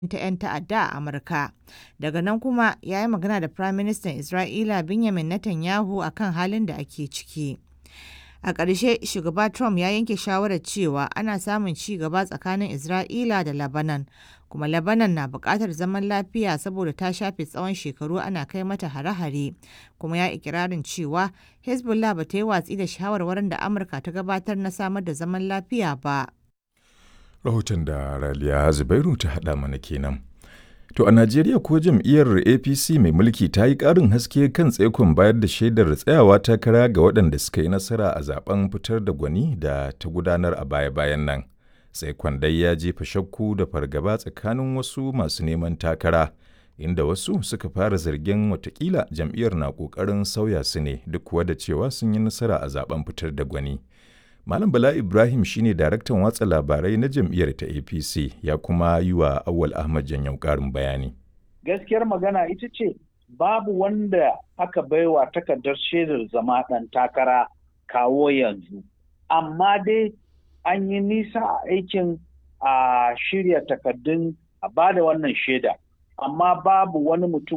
ta 'yan ta'adda a Amurka. Daga nan kuma ya yi magana da Firaministan Isra'ila Benjamin Netanyahu a kan halin da ake ciki. A ƙarshe, Shugaba Trump ya yanke shawarar cewa ana samun ci gaba tsakanin Isra'ila da Lebanon, kuma Lebanon na buƙatar zaman lafiya saboda ta shafe tsawon shekaru ana kai mata hare-hare, kuma ya ikirarin cewa Hezbollah ba ta yi watsi da shawarwarin da Amurka ta gabatar na samar da zaman lafiya ba. Rahoton da Raliya Zubairu ta haɗa mana kenan. To a Najeriya ko jam'iyyar APC mai mulki ta yi ƙarin haske kan tsaikon bayar da shaidar tsayawa takara ga waɗanda suka yi nasara a zaben fitar da gwani da ta gudanar a baya-bayan nan. Tsaikon dai ya jefa shakku da fargaba tsakanin wasu masu neman takara, inda wasu suka fara zargin watakila jam'iyyar na ƙoƙarin sauya su ne duk kuwa da cewa sun yi nasara a zaben fitar da gwani. Malam Bala Ibrahim shine daraktan watsa labarai na jam'iyyar ta APC ya kuma yi wa Awal Ahmad Janyau ƙarin bayani. Gaskiyar magana ita ce babu wanda aka baiwa takardar shaidar zama ɗan takara kawo yanzu. Amma dai an yi nisa a aikin a shirya takardun a bada wannan shaida. Amma babu wani mutum